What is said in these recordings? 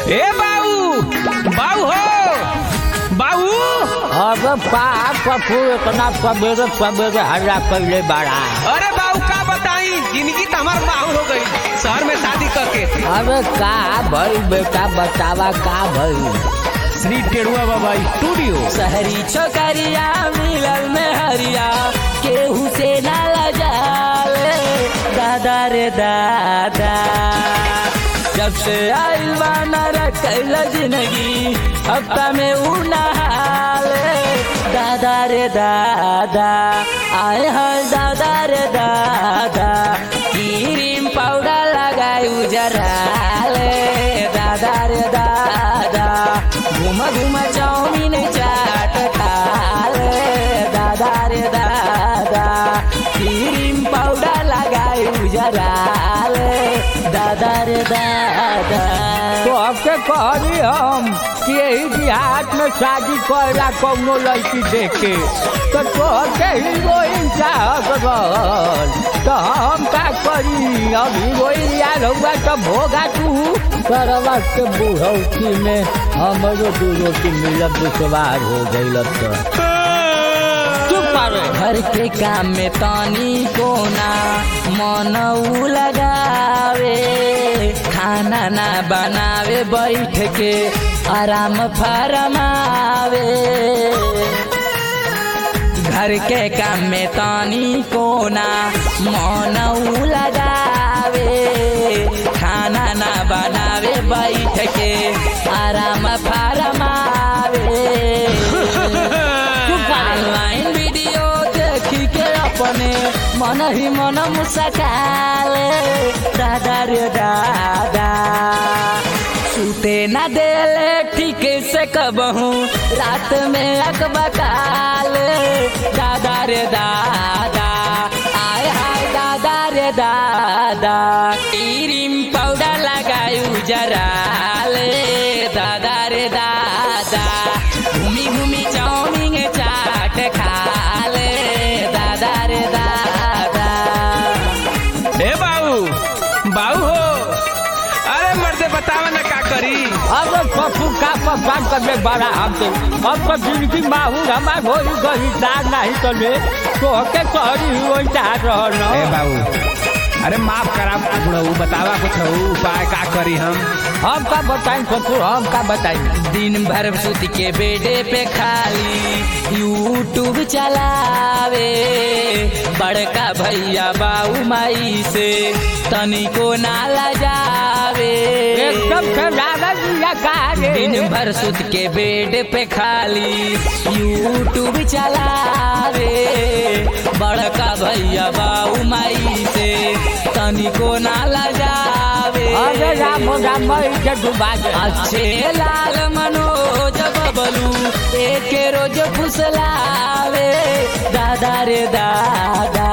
ए बाऊ बाऊ हो बाऊ अरे पाप पप्पू इतना सवेरे सवेरे हल्ला कैले बड़ा अरे बाऊ का बताई जिंदगी तो हमार बाऊ हो गई शहर में शादी करके अरे का भई बेटा बतावा का भई श्री टेड़ुआ बाबा स्टूडियो शहरी छोकरिया मिलल में हरिया केहू से ना लजावे दादा रे दादा जब से आइल बाना रखल जिंदगी हफ्ता में ऊ नहाले दादा रे दादा आए हैं दादा रे दादा क्रीम पाउडर लगाई उजराले दादा रे दादा घूम घूम चाउमीन चाट खाले दादा रे दादा क्रीम पाउडर लगाई उजराले दादा रे दादा तो आपके कहनी हम कि यही देहात में शादी करेला कौनो लड़की देख के तो तोहके हीरोइन चाहत रहल तो हम का करी अब हीरोइन याद होगा तो भोगा तू करवा के बुढ़ौती में हमरो दू रोटी मिलब दुश्वार हो गई तो चुप पावे घर के काम में तानी कोना मन उ लगावे खाना ना बनावे बैठ के आराम फरमावे घर के काम में तानी कोना मन उ लगावे खाना ना बनावे बैठ के आराम फरमावे ऑनलाइन वीडियो देखी के अपने मन ही मन मुस्काले दादा रे दादा सूते न देले ठीक से कबहू रात में अकबकाले दादा रे दादा आय हाय दादा रे दादा क्रीम पाउडर लगायू जराले दादा रे दादा घूमी घूमी चाउमीन चाट खाले दादा रे दादा ए बाऊ बाऊ हो अरे मर्दे बतावा ना का करी अब पप्पू का पप्पा करने बड़ा हमसे अब तो जिंदगी माहूर हमार हो गई दार नहीं तो ले तो के शहरी हुई चाह रहा ए न बाऊ अरे माफ करा बुढ़ऊ बतावा कुछ उपाय का करी हम हम का बताई पप्पू हम का बताई दिन भर सुत के बेडे पे खाली यूट्यूब चलावे बड़का भैया बाऊ माई से तनिको नाला जावे एकदम दिन भर सुत के बेड पे खाली यूट्यूब चलावे बड़का भैया बाऊ माई से तनिको नाला जावे अरे राम राम के डुबा दे अच्छे लाल मनोज बबलू एक रोज फुसलावे दादा रे दादा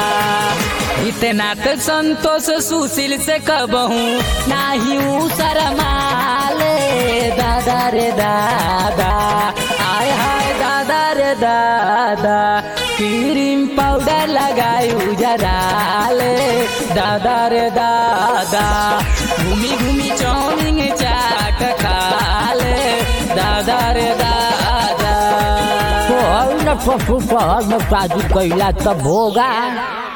इतना तो संतोष सुशील से कबहू नाही ऊ शरमाले दादा रे दादा आय हाय दादा रे दादा क्रीम पाउडर लगायू जराले दादा रे दादा घूमी घूमी चाउमीन चाट खाले दादा रे दादा तो है न पशु शहर में शादी कैला तब होगा